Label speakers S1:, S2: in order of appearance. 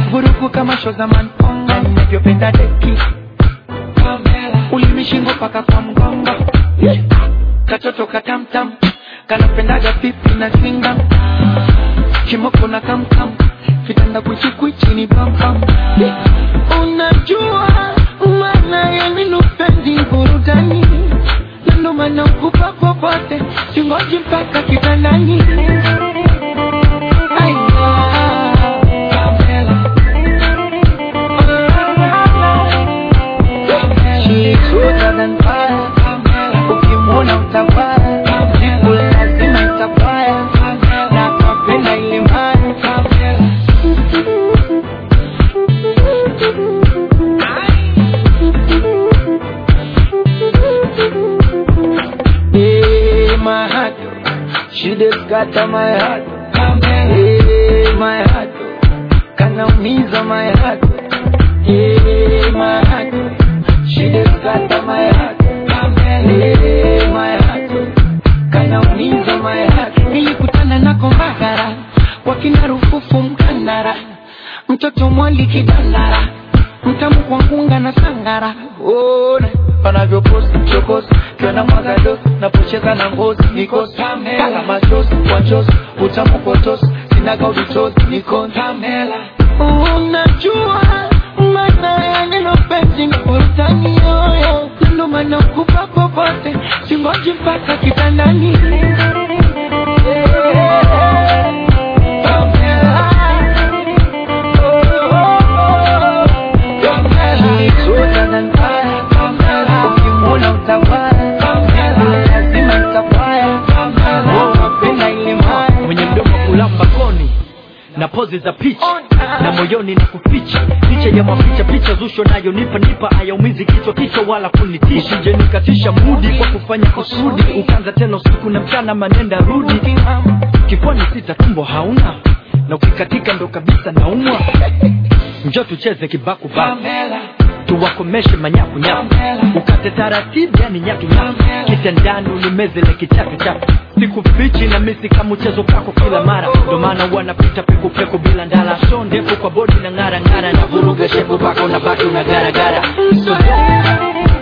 S1: vurugu kama show za manfonga ninavyopenda deki ulimishingo paka kwa mgongo katoto katamtam kanapendaga pipi na singa kimoko na kamkam vitanda kwichikwichi ni bambam unajua maana ya neno penzi burudani na ndo maana ukupa popote singoji mpaka kitandani Ai, ah, Pamela. She's hotter than fire. Ukimwona utafaya lazima itafaya na kapenda ile mbaya Hey, my heart, she just got on my heart. Hey, my heart, kanaumiza my heart. Hey, my heart, she just got on my heart. Hey, my heart, kanaumiza my heart. Nilikutana nako Mbagara, kwa kina Rufufu Mkandara, mtoto mwali kidandara, mtamu kwa ngunga na sangara. Ona wanavyoposti chokosi, kiona mwaga dosi, napocheza na ngozi nikosi kala machozi kwa chozi, utamu potosi, sinaga uditosi nikosi Unajua maana ya neno penzi ni burudani yoyo, ndo maana kupa popote, singoji mpaka kitandani. She's hotter than fire. Ukimwona utawaya, lazima itafaya. Oh, napenda ile mbaya.
S2: mwenye mdomo kulamba koni na pozi za picha na moyoni na kuficha picha ya mapicha picha zusho nayo nipa nipa ayaumizi kichwa kichwa wala kunitisha usije nikatisha mudi kwa kufanya kusudi ukanza tena usiku na mchana manenda rudi kifuani sita tumbo hauna na ukikatika ndo kabisa naumwa njo tucheze kibaku baku tuwakomeshe manyaku nyaku ukate taratibu yani nyaki nyaku kitandani ulimezele kichafu chafu sikufichi na misi kama mchezo kako kila mara ndo maana wanapita pekupeku bila ndala so ndefu kwa bodi na ng'ara ng'ara na vuruga shepu pako na baki una garagara so,